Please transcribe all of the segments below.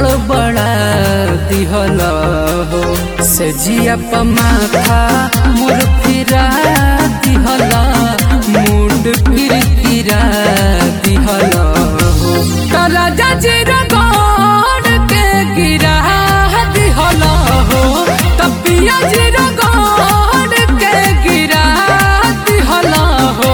गड़बड़ा दिहल हो से जिया पमाथा मोर फिरा दिहल मुंड फिर फिरा दिहल हो तारा जजीर गड़ के गिरा दिहल हो तपिया जीर गड़ के गिरा दिहल हो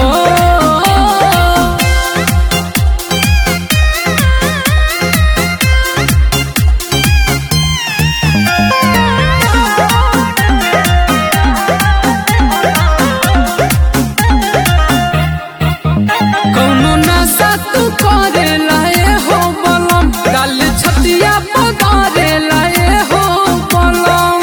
कौनो नशा तू करे लाए हो बलम गाल छतिया पगारे लाए हो बलम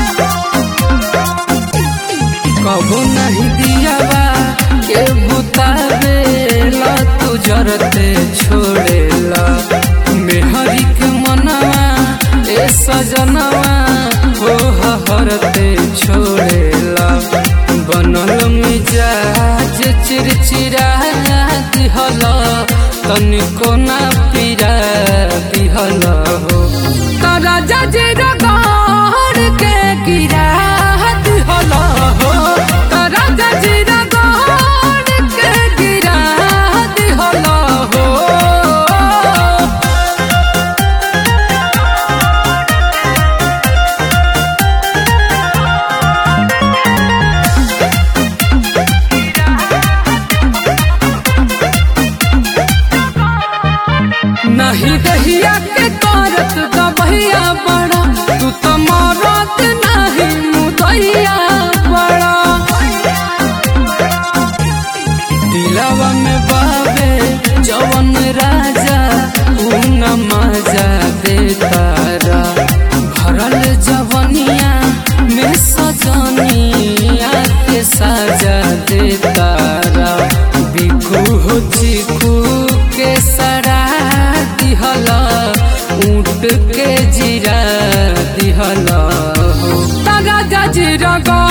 कबो नहीं दिया बा के बुतावे ला तू जरते छोड़ेला मेहरी के मनवा ए सजनवा हो हरते छोड़ेला बनल मिजाज चिरचिरा दिहल तनिको ना पीरा दिहल हो तारा जजेर गड़ के गिरा दिहल हो तारा जजेर गड़ के गिरा दिहल हो नहीं दहिया के करत दबहिया बड़ा तू तो मरत नहीं मुदैया बड़ा दिलवा में बाबे जवन राजा ऊ न मजा देतारा भरल जवनिया में सजनिया के साजा देतारा बिखू हो चिकू के सरा दिहल ऊँट के जीरा दिहल हो तारा जजीरा